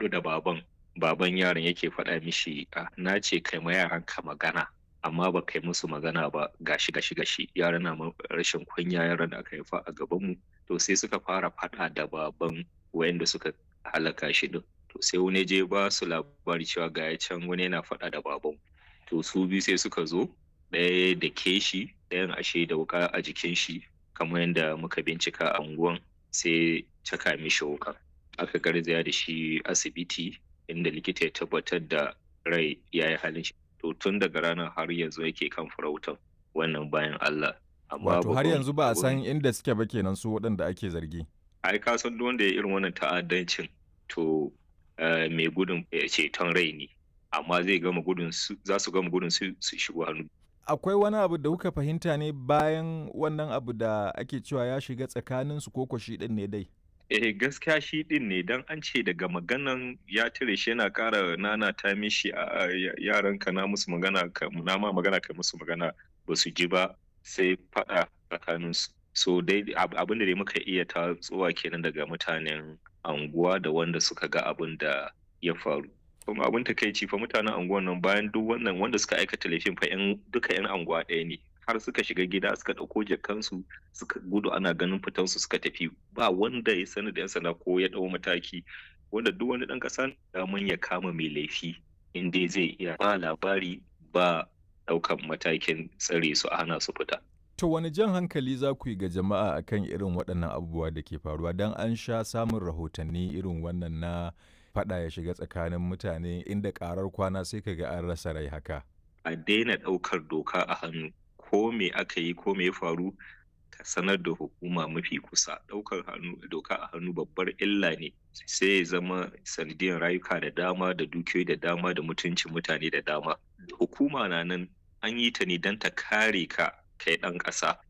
haɗu da baban baban yaron yake faɗa mishi a na ce kai ma yaran ka magana amma ba kai musu magana ba gashi gashi gashi yaran na rashin kunya yaran da aka haifa a gaban mu to sai suka fara faɗa da baban wayanda suka halaka shi din to sai wani je ba su labari cewa ga ya can wani yana faɗa da baban to su biyu sai suka zo ɗaya da ke shi ɗayan ashe da wuka a jikin shi kamar yadda muka bincika a unguwan sai caka mishi wuka aka garzaya da shi asibiti inda likita ya tabbatar da rai ya yi halin shi to tun daga ranar har yanzu yake kan farautan wannan bayan Allah wato har yanzu ba a san inda suke ba kenan su waɗanda ake zargi ai ka san duk wanda ya irin wannan ta'addancin to mai gudun ceton rai ne amma zai gama gudun su za su gama gudun su su shigo hannu akwai wani abu da kuka fahimta ne bayan wannan abu da ake cewa ya shiga tsakanin su ko shi din ne dai eh gaskiya shi din ne dan an ce daga maganan ya tire shi yana ƙara nana ta mishi a yaran ka na musu magana ka na ma magana ka musu magana ba su ji ba sai faɗa tsakanin su so dai abin da dai muka iya tatsuwa kenan daga mutanen anguwa da wanda suka ga abin da ya faru kuma abin takaici fa mutanen anguwan nan bayan duk wannan wanda suka aikata laifin fa yan duka yan anguwa ɗaya ne har suka shiga gida suka ɗauko jakansu suka gudu ana ganin fitansu suka tafi ba wanda ya sani da yan sanda ko ya ɗau mataki wanda duk wani ɗan ƙasa daman ya kama mai laifi in dai zai iya ba labari ba ɗaukan matakin tsare su a hana su fita To wani jan hankali za ku yi ga jama'a akan irin waɗannan abubuwa da ke faruwa don an sha samun rahotanni irin wannan na faɗa ya shiga tsakanin mutane inda ƙarar kwana sai ka ga an rasa rai haka. A daina ɗaukar doka a hannu ko me aka yi ko me ya faru ka sanar da hukuma mafi kusa ɗaukar doka a hannu babbar illa ne sai ya zama sanadiyar rayuka da dama da dukiyoyi da dama da mutuncin mutane da dama. Hukuma na nan an yi ta ne don ta kare ka kai ɗan ƙasa